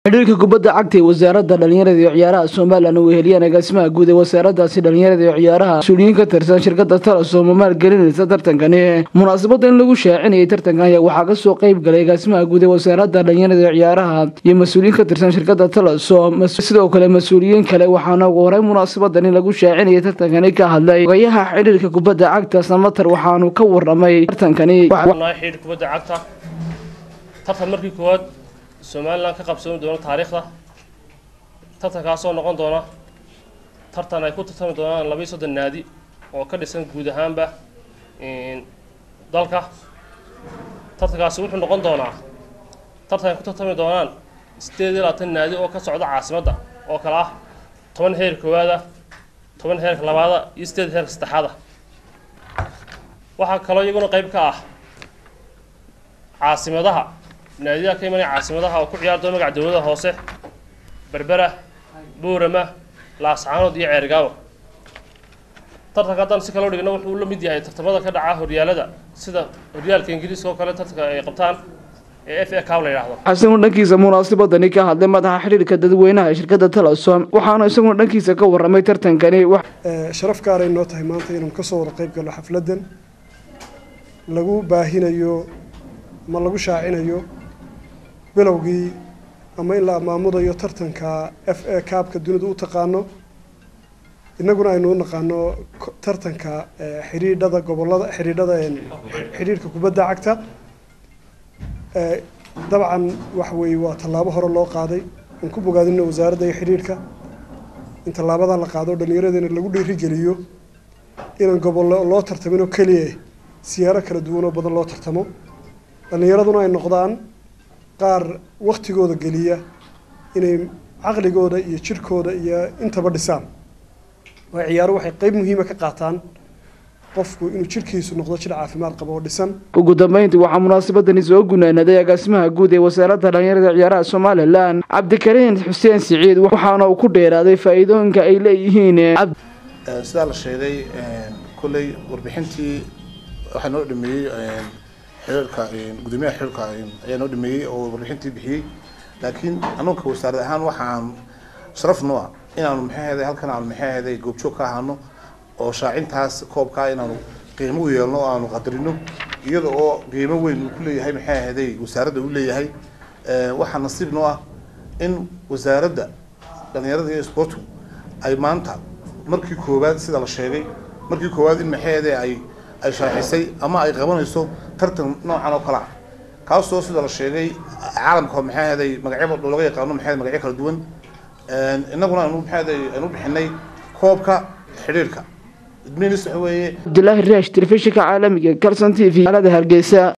xidhiirka kubadda cagta ee wasaaradda dhalinyarada iyo ciyaaraha somalilan uu heliyeen agaasimaha guud ee wasaaradaasi dhalinyarada iyo ciyaaraha mas-uuliyiin ka tirsan shirkada talasom oo maalgelinaysa tartankani munaasabada in lagu shaacinayay tartankan ayaa waxaa kasoo qeyb galay agaasimaha guud ee wasaaradda dhalinyarada iyo ciyaaraha iyo mas-uuliyiin ka tirsan shirkada talasom sidoo kale mas-uuliyiin kale waxaana ugu horey munaasabadan in lagu shaacinayay tartankani ka hadlay ogayaha xidhiirka kubadda cagta samater waxaanu ka waramay tartankani xidhiir kubadda cagta tartan markii koowaad somalilan ka qabsoomi doona taariikhda tartankaasoo noqon doona tartan ay ku tartami doonaan laba iyo soddon naadi oo ka dhisan guud ahaanba dalka tartankaasi wuxuu noqon doonaa tartan ay ku tartami doonaan sideed iyo labaatan naadi oo ka socda caasimadda oo kale ah toban heer koowaada toban heerka labaada iyo sideed heerka saddexaada waxaa kaloo iyaguna qayb ka ah caasimadaha naadiyaha ka imanaya caasimadaha oo ku ciyaari doona magaca dowlada hoose berbera buurama laascaanood iyo ceergaawo tartanka haddaan si kaloo dhigno wuxuu la mid yahay tartamada ka dhaca horyaalada sida horyaalka ingiriiska oo kale tartanka ay qabtaan ee f a cow la yidhaahdo isaguna dhankiisa munaasabadani ka hadlay madaxa xidhiirka dadweynaha ee shirkada talasom waxaana isaguna dhankiisa ka waramay tartankani sharaf gaaray noo tahay maanta inaan kasoo wada qayb galno xafladan lagu baahinayo ama lagu shaacinayo bilowgii ama in la amaamudayo tartanka f a kaabka dunidu u taqaano innaguna aynu u naqaano tartanka xidhiidhada gobolada xidhiidhada xidhiidhka kubadda cagta dabcan waxa weeye waa tallaabo hore loo qaaday aan ku bogaadino wasaaradda iyo xidhiidhka in tallaabadan la qaado dhallinyaradana lagu dhiirigeliyo inaan gobollo loo tartamin oo keliya siyaaro kala duwan oo badan loo tartamo dhallinyaraduna ay noqdaan qaar waktigooda geliya inay caqligooda iyo jirhkooda iyo intaba dhisaan waa ciyaaro waxay qeyb muhiima ka qaataan qofku inuu jirhkiisu noqdo jir caafimaad qabo oo dhisan ugu dambeyntii waxaa munaasabadani soo gunaanaday agaasimaha guud ee wasaaradda dhalinyarada ciyaaraha somalilan cabdikariin xuseen siciid waxaana uu ku dheeraaday faa-iidooyinka ay leeyihiin sidaa la sheegay kolley warbixintii waxaa noo dhameeyey xiriirka gudoomiyaha xiriirka ayaa noo dhameeyey oo warbixintii bixiyey laakiin anuunka wasaarad ahaan waxaan sharaf noo ah inaanu maxay ahaday halkan aanu maxay ahaday goobjoog ka ahaano oo shaacintaas koobkaa inaanu qiimo u yeelno o aanu qadarino iyada oo qiimo weyn uu ku leeyahay maxay ahaday wasaaradda uu leeyahay waxaa nasiib noo ah in wasaaradda dhalinyarada iyo sportku ay maanta markii koowaad sida la sheegay markii koowaad in maxay ahaday ay ay shaaxisay ama ay qabanayso tartan noocan oo kale ah kaasoo sida la sheegay caalamka maxay ahaday magacyo looga yaqaano maxay magacyo kala duwan innaguna aanu maxay ahaday aanu bixinay koobka xidhiirka idminis waxa weeye cabdilaahi raash telefishinka caalamiga kalson t v alada hargeysa